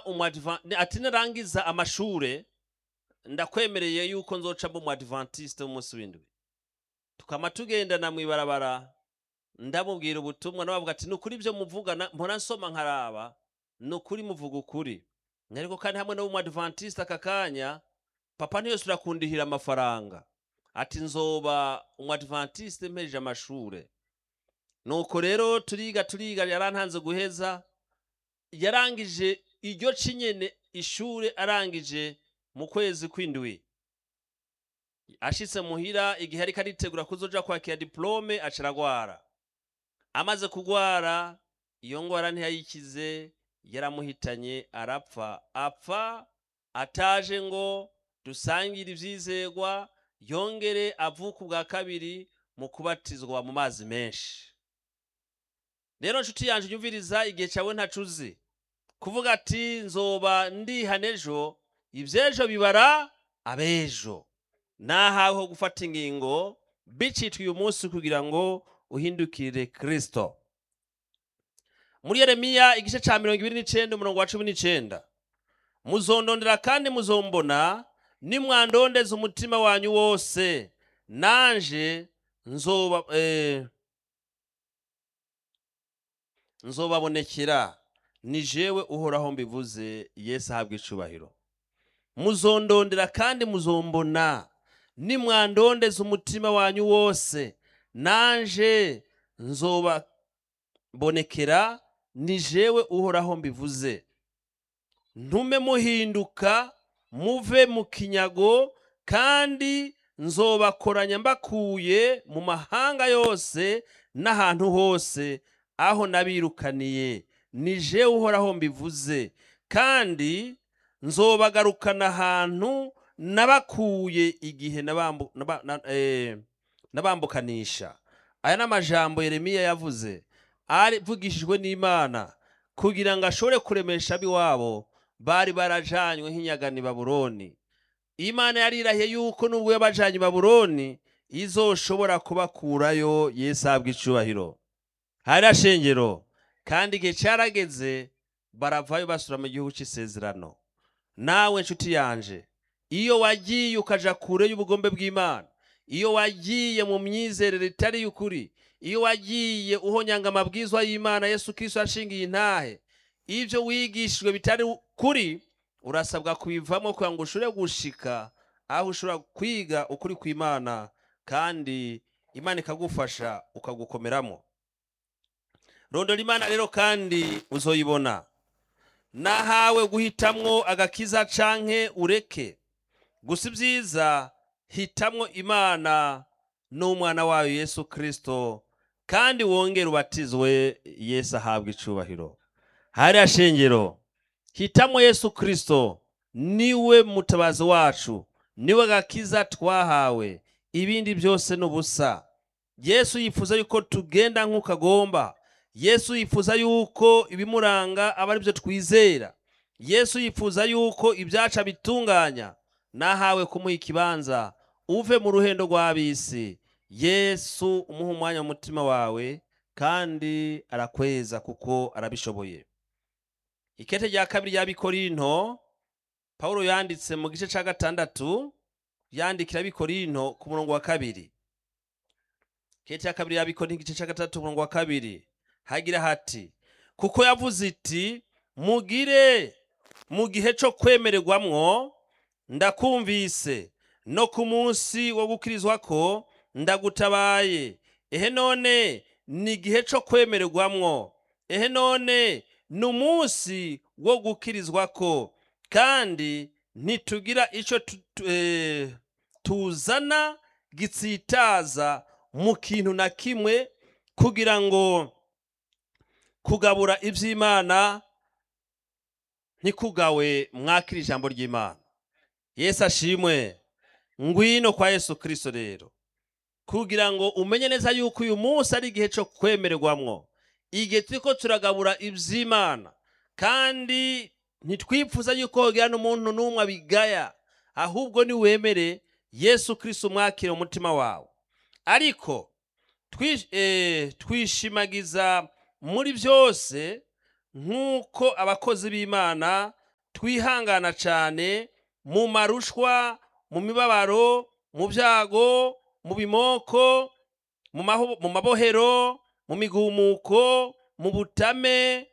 umwadva ati narangiza amashure ndakwemereye yuko nzoca mba umwadventiste w'umunsi w'indwi tukama tugendana mw'ibarabara ndamubwira ubutumwa nabavuga ati nukuri ibyo muvugana mpora nsoma nkaraba nukuri muvuga ukuri ariko kandi hamwe n'umwadventiste aka kanya papa ntiyose urakundihira amafaranga ati nzoba umwadventiste mpejeje amashure nuko rero turiga turiga yarantanze guheza yarangije iryo cinyene ishure arangije mu kwezi kw'indwi ashitse muhira igihe ariko aritegura kuzoja kwakira diplome aca aragwara amaze kugwara iyo ngwara ntiyayikize yaramuhitanye arapfa apfa ataje ngo dusangire ivyizegwa yongere avuka ubwa kabiri mu kubatizwa mu mazi menshi rero nshuti yanje unyumviriza igihe cawe ntacuzi kuvuga ati nzoba ndihana ejo ivy'ejo bibara abejo nahawe ho gufata ingingo bicitwa uyu munsi kugira ngo uhindukire kristo muri yeremiya igice ca mirongo ibiri n'icenda umurongo wa cumi n'icenda muzondondera kandi muzombona nimwandondeza umutima wanyu wose nanje nzoba eh, nzobabonekera ni jewe uhoraho mbivuze yesu ahabwa icubahiro muzondondera kandi muzombona nimwandondeza umutima wanyu wose nanje nzobabonekera ni jewe uhoraho mbivuze ntume muhinduka muve mu kinyago kandi nzobakoranya mbakuye mu mahanga yose n'ahantu hose aho nabirukaniye ni jewe uhoraho mbivuze kandi nzobagarukana ahantu nabakuye igihe nabambu- naba- na- eh, nabambukanisha aya ni amajambo yeremiya yavuze avugishijwe n'imana kugira ngo ashobore kuremesha ab'iwabo bari barajanywe nk'inyagani babuloni imana yarirahiye yuko nubwo yabajanye i babuloni izoshobora kubakurayo yesu ahabwa icubahiro hari ashengero kandi igihe carageze baravayo basura mu gihugu c'isezerano nawe nshuti yanje iyo wagiye ukaja kure y'ubugombe bw'imana iyo wagiye mu myizerere itari y'ukuri iyo wagiye uhonyanga amabwizwa y'imana yesu kristo yashingiye intahe ivyo wigishijwe bitari kuri urasabwa kubivamo kugira ngo ushobore gushika aho ushobora kwiga ukuri kw'imana kandi imana ikagufasha ukagukomeramo rondora imana rero kandi uzoyibona nahawe guhitamwo agakiza canke ureke gusa ibyiza hitamwo imana n'umwana wayo yesu kristo kandi wongere ubatizwe yesu ahabwa icubahiro hariya shengero hitamwo yesu kristo niwe mutabazi wacu niwe agakiza twahawe ibindi byose ni ubusa yesu yifuza yuko tugenda nk'uko agomba yesu yifuza yuko ibimuranga aba ari byo twizera yesu yifuza yuko ibyaca bitunganya nahawe kumuha ikibanza uve mu ruhendo rw'ab'isi yesu umuha umwanya mu mutima wawe kandi arakweza kuko arabishoboye ikete rya kabiri ry'abikorinto pawulo yanditse mu gice cya gatandatu yandikira abikorinto ku murongo wa kabiri ikete ya kabiri y'abikorinto igice cya gatandatu umurongo wa kabiri hagira hati kuko yavuze iti mugire mu gihe cyo kwemererwamwo ndakumvise no ku munsi wo gukirizwa ko ndagutabaye ehe none ni igihe cyo kwemererwamwo ehe none ni umunsi wo gukirizwa ko kandi ntitugira icyo tu- tu- eh, tuzana gitsitaza mu kintu na kimwe kugira ngo kugabura iby'imana ntikugawe mwakira ijambo ry'imana yesu ashimwe ngwino kwa yesu kirisito rero kugira ngo umenye neza yuko uyu munsi ari igihe cyo kwemererwamwo igihe turiko turagabura iby'imana kandi ntitwipfuza yuko hogira n'umuntu n'umwe abigaya ahubwo niwemere yesu kirisito umwakire mu mutima wawe ariko twish- eh, twishimagiza muri byose nk'uko abakozi b'imana twihangana cyane mu marushwa mu mibabaro mu byago mu bimoko mu maho- mu mabohero mu migumuko mu butame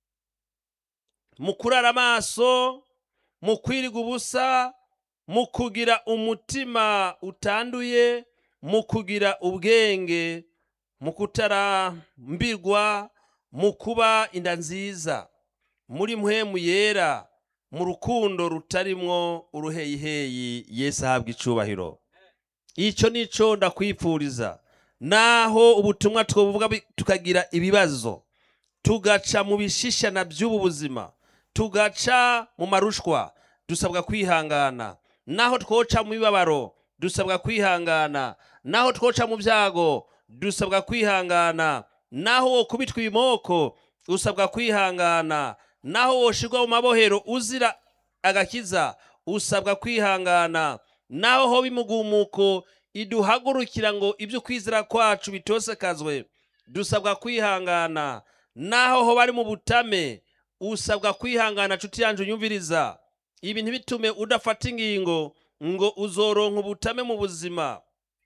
mu kurara amaso mu kwiriga ubusa mu kugira umutima utanduye mu kugira ubwenge mu kutarambirwa mu kuba inda nziza muri mpwemu yera mu rukundo rutarimwo uruheyiheyi yesu ahabwa icubahiro icyo nico ndakwipfuriza naho ubutumwa twobuvuga bi- tukagira ibibazo tugaca mu bishishana by'ubu buzima tugaca mu marushwa dusabwa kwihangana naho twoca mu mibabaro dusabwa kwihangana naho twoca mu byago dusabwa kwihangana naho wokubitwa ibimoko usabwa kwihangana naho woshirwa mu mabohero uzira agakiza usabwa kwihangana naho hoba imugumuko iduhagurukira ngo ibyo kwizera kwacu bitosekazwe dusabwa kwihangana naho ho bari mu butame usabwa kwihangana nshuti yanjye unyumviriza ibi ntibitume udafata ingingo ngo uzoronka ubutame mu buzima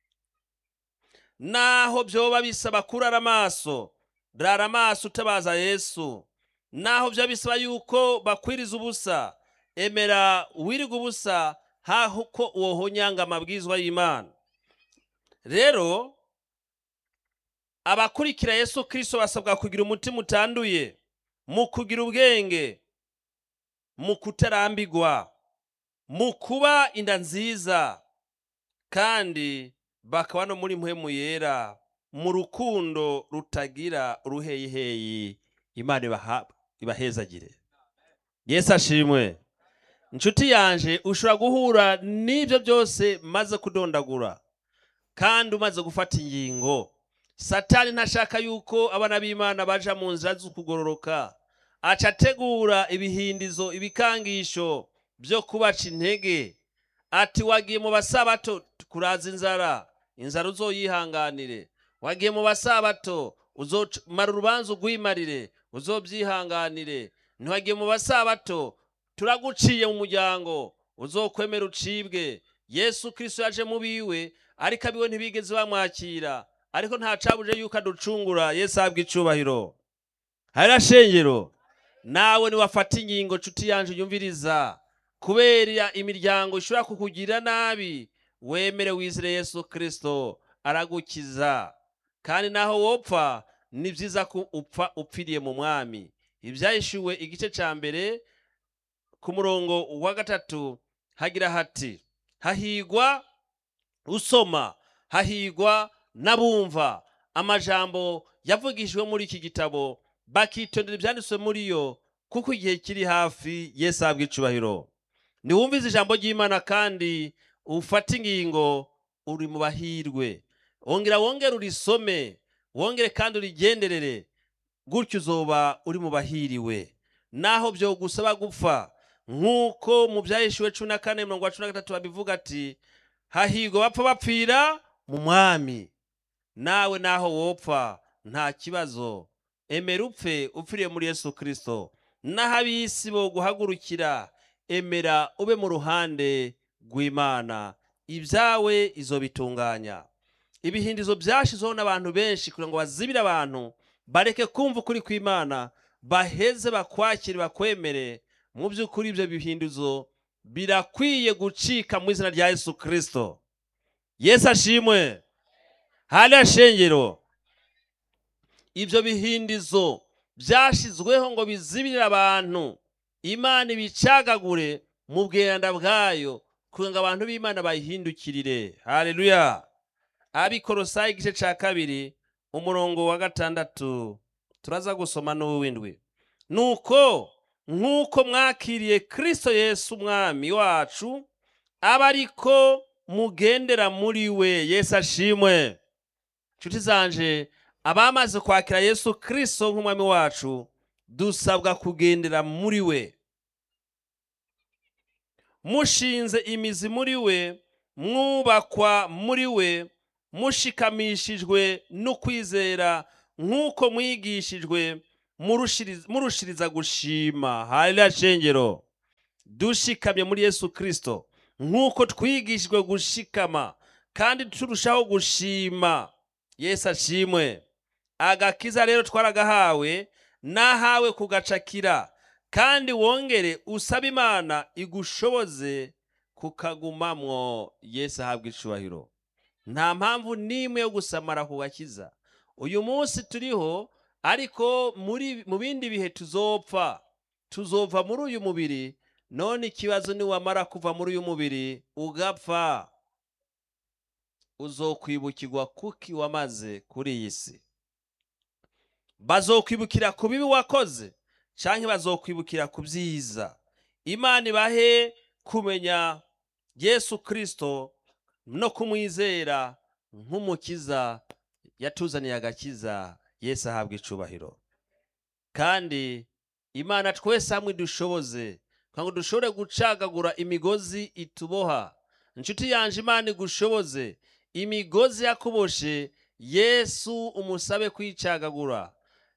naho byoba bisaba kurara amaso rara amaso utabaza yesu naho byoba bisaba yuko bakwiriza ubusa emera wiriga ubusa haho ko wohonyanga amabwizwa y'imana rero abakurikira yesu kirisito basabwa kugira umutima utanduye mu kugira ubwenge mu kutarambigwa mu kuba inda nziza kandi bakaba no muri mpwemu yera mu rukundo rutagira uruheyiheyi imana ibaha- ibahezagire yesu ashimwe inshuti yanje ushobora guhura n'ibyo byose maze kudondagura kandi umaze gufata ingingo satani ntashaka yuko abana b'imana baja mu nzira z'ukugororoka aca ategura ibihindizo ibikangisho byo kubaca intege ati wagiye mu basabato kuraza inzara inzara uzoyihanganire wagiye mu basabato uzomara urubanza ugwimarire uzobyihanganire ntiwagiye mu basabato turaguciye mu muryango uzokwemera ucibwe yesu kirisito yaje mu biwe ariko abiwe ntibigeze bamwakira ariko nta cabuje yuko aducungura yesu ahabwa icubahiro harira shengero nawe niwafata ingingo nshuti yanje unyumviriza kubera imiryango ishobora kukugirira nabi wemere wizire yesu kirisito aragukiza kandi naho wopfa ni byiza ko upfa upfiriye mu mwami ibyahishuwe igice cya mbere ku murongo wa gatatu hagira hati hahigwa usoma hahigwa n'abumva amajambo yavugishijwe muri iki gitabo bakitondera ibyanditswe muri yo kuko igihe kiri hafi yesu ahabwa icubahiro niwumvize ijambo ry'imana kandi ufate ingingo uri mu bahirwe wongera wongere urisome wongere kandi urigenderere gutyo uzoba uri mu bahiriwe naho byo gusaba gupfa nk'uko mu byahishuwe cumi na kane mirongo cumi na gatatu babivuga ati hahigwa bapfa bapfira mu mwami nawe naho wopfa nta kibazo emera upfe upfiriye muri yesu kirisito naho ab'isi bo guhagurukira emera ube mu ruhande rw'imana ibyawe izo bitunganya ibihindizo byashizeho n'abantu benshi kugira ngo bazibire abantu bareke kumva ukuri kw'imana baheze bakwakire bakwemere mu by'ukuri ibyo bihindizo birakwiye gucika mu izina rya yesu kirisito yesu ashimwe hariya shengero ibyo bihindizo byashyizweho ngo bizibirire abantu imana ibicagagure mu bwenda bwayo kugira ngo abantu b'imana bayihindukirire hareruya abikorosayi igice cya kabiri umurongo wa gatandatu turaza gusoma n'uw'indwi nuko nk'uko mwakiriye kirisito yesu umwami wacu aba ariko mugendera muri we yesu ashimwe inshuti zanje abamaze kwakira yesu kirisito nk'umwami wacu dusabwa kugendera muri we mushinze imizi muri we mwubakwa muri we mushikamishijwe n'ukwizera nk'uko mwigishijwe murushiriza gushima hariya shengero dushikamye muri yesu kirisito nk'uko twigishijwe gushikama kandi turushaho gushima yesu ashimwe agakiza rero twaragahawe nahawe kugacakira kandi wongere usaba imana igushoboze kukagumamwo yesu ahabwa icubahiro nta mpamvu n'imwe yo gusamara ku gakiza uyu munsi turiho ariko muri mu bindi bihe tuzopfa tuzova muri uyu mubiri none ikibazo niwamara kuva muri uyu mubiri ugapfa uzokwibukirwa kuki wamaze kuri iyi si bazokwibukira ku bibi wakoze canke bazokwibukira ku byiza imana ibahe kumenya yesu kirisito no kumwizera nk'umukiza yatuzaniye agakiza yesu ahabwa icubahiro kandi imana twese hamwe dushoboze kugira ngo dushobore gucagagura imigozi ituboha inshuti yanje imana igushoboze imigozi yakuboshe yesu umusabe kwicagagura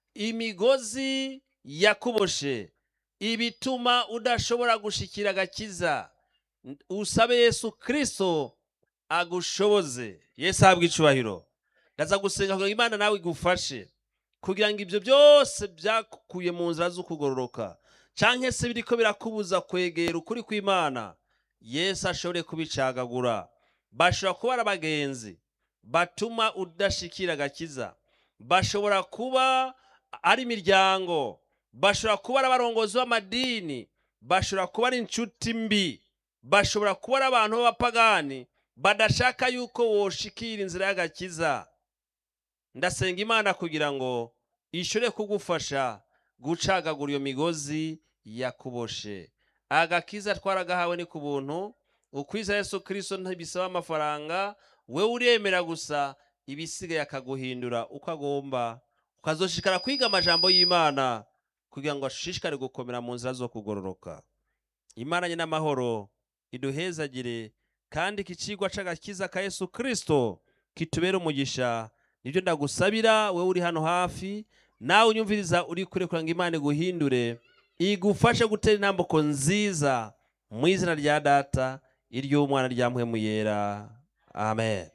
imigozi yakuboshe ibituma udashobora gushikira agakiza usabe yesu kirisito agushoboze yesu ahabwa icubahiro ndaza gusenga kugira ngo imana nawe igufashe kugira ngo ibyo byose byakuye mu nzira z'ukugororoka cyangwa se biriko birakubuza kwegera ukuri kw'imana yesu ashobore kubicagagura bashobora kuba ari abagenzi batuma udashikira agakiza bashobora kuba ari imiryango bashobora kuba ari abarongozi b'amadini bashobora kuba ari inshuti mbi bashobora kuba ari abantu b'abapagani badashaka yuko woshikira inzira y'agakiza ndasenga imana kugira ngo ishobore kugufasha gucagagura iyo migozi yakuboshe agakiza twaragahawe ni ku buntu ukwiza yesu kirisito ntibisaba amafaranga wewe uremera gusa ibisigaye akaguhindura uko agomba ukazoshishikara kwiga amajambo y'imana kugira ngo ashishikare gukomera mu nzira zo kugororoka imana nyine amahoro iduhezagire kandi iki kigwa c'agakiza ka yesu kirisito kitubere umugisha nibyo ndagusabira wowe uri hano hafi nawe unyumviriza uri kure kugira ngo imana iguhindure igufashe gutera intambuko nziza mu izina rya data iry'umwana rya mpwemu yera amen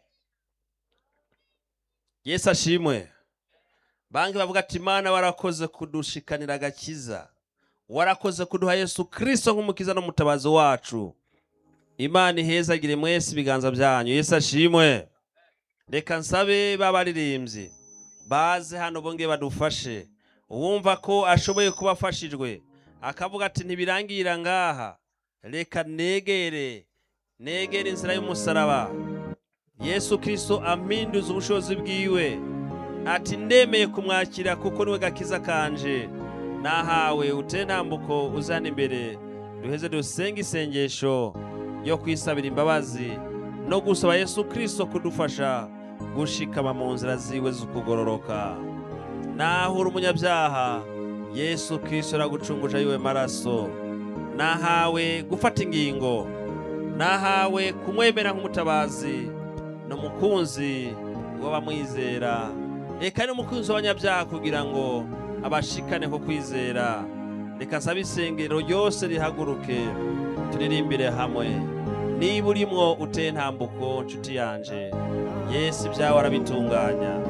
yesu ashimwe banki bavuga ati imana warakoze kudushikanira agakiza warakoze kuduha yesu kirisito nk'umukiza n'umutabazi wacu imana ihezagire mwese ibiganza byanyu yesu ashimwe reka nsabe b'abaririmbyi baze hano bongeye badufashe uwumva ko ashoboye kuba afashijwe akavuga ati ntibirangira ngaha reka negere negere inzira y'umusaraba yesu kirisito aminduza ubushobozi bwiwe ati ndemeye kumwakira kuko niwe gakiza kanje nahawe utere ntambuko uzana imbere duheze dusenge isengesho yo kwisabira imbabazi no gusaba yesu kirisito kudufasha gushikama mu nzira ziwe z'ukugororoka nahura umunyabyaha yesu kirisito aragucunguje yiwe maraso nahawe gufata ingingo nahawe kumwemera nk'umutabazi n'umukunzi w'abamwizera reka n'umukunzi w'abanyabyaha kugira ngo abashikane ko kwizera reka nsaba isengero ryose rihaguruke turirimbire hamwe niba urimwo uteye ntambuko nshuti yanje yesu ibyawe arabitunganya